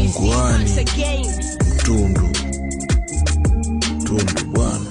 punguani mtundu tundu bwana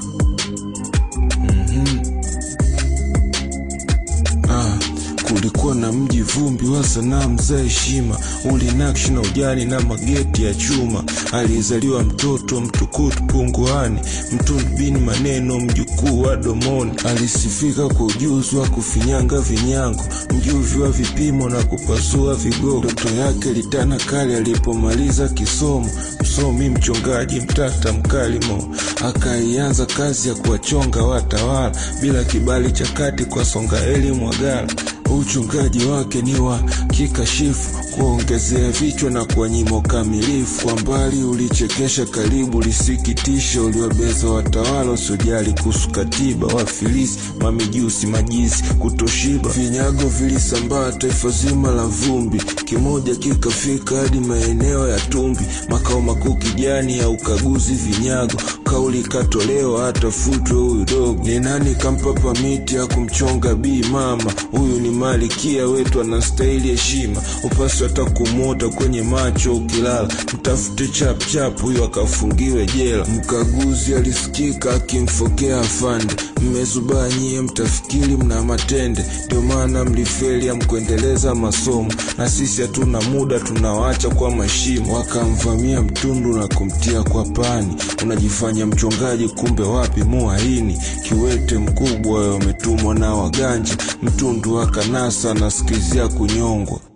Ah, kulikuwa na mji vumbi wa sanamu za heshima, ulinakshi na ujani na mageti ya chuma. Alizaliwa mtoto mtukutu punguani, mtundu bini maneno, mjukuu wa domoni. Alisifika kwa ujuzi wa kufinyanga vinyango, mjuvi wa vipimo na kupasua vigogo. Ndoto yake litana kali alipomaliza kisomo, msomi mchongaji mtata mkalimo. Akaianza kazi ya kuwachonga watawala bila kibali cha kati kwa Songaeli Mwagala. Uchungaji wake ni wa kikashifu, kuongezea vichwa na kuwanyima ukamilifu. Kwa mbali ulichekesha, karibu ulisikitisha, uliwabeza watawala usiojali kuhusu katiba, wafilisi, mamijusi, majisi, kutoshiba. Vinyago vilisambaa taifa zima la vumbi, kimoja kikafika hadi maeneo ya Tumbi, makao makuu kijani ya ukaguzi vinyago. Kauli ikatolewa hata futwe huyu dogo. Ni nani kampa pamiti ya kumchonga bii mama? Huyu ni malikia wetu, anastahili heshima, upasi hata kumwota kwenye macho ukilala. Mtafute chapchap huyu akafungiwe jela. Mkaguzi alisikika akimfokea afande, mmezubaa nyie, mtafikiri mna matende, ndio maana mlifeli amkuendeleza masomo, na sisi hatuna muda, tunawacha kwa mashimo. Wakamvamia mtundu na kumtia kwa pani, unajifanya mchongaji, kumbe wapi muhaini. Kiwete mkubwa wametumwa na waganja, mtundu akanasa anasikizia kunyongwa.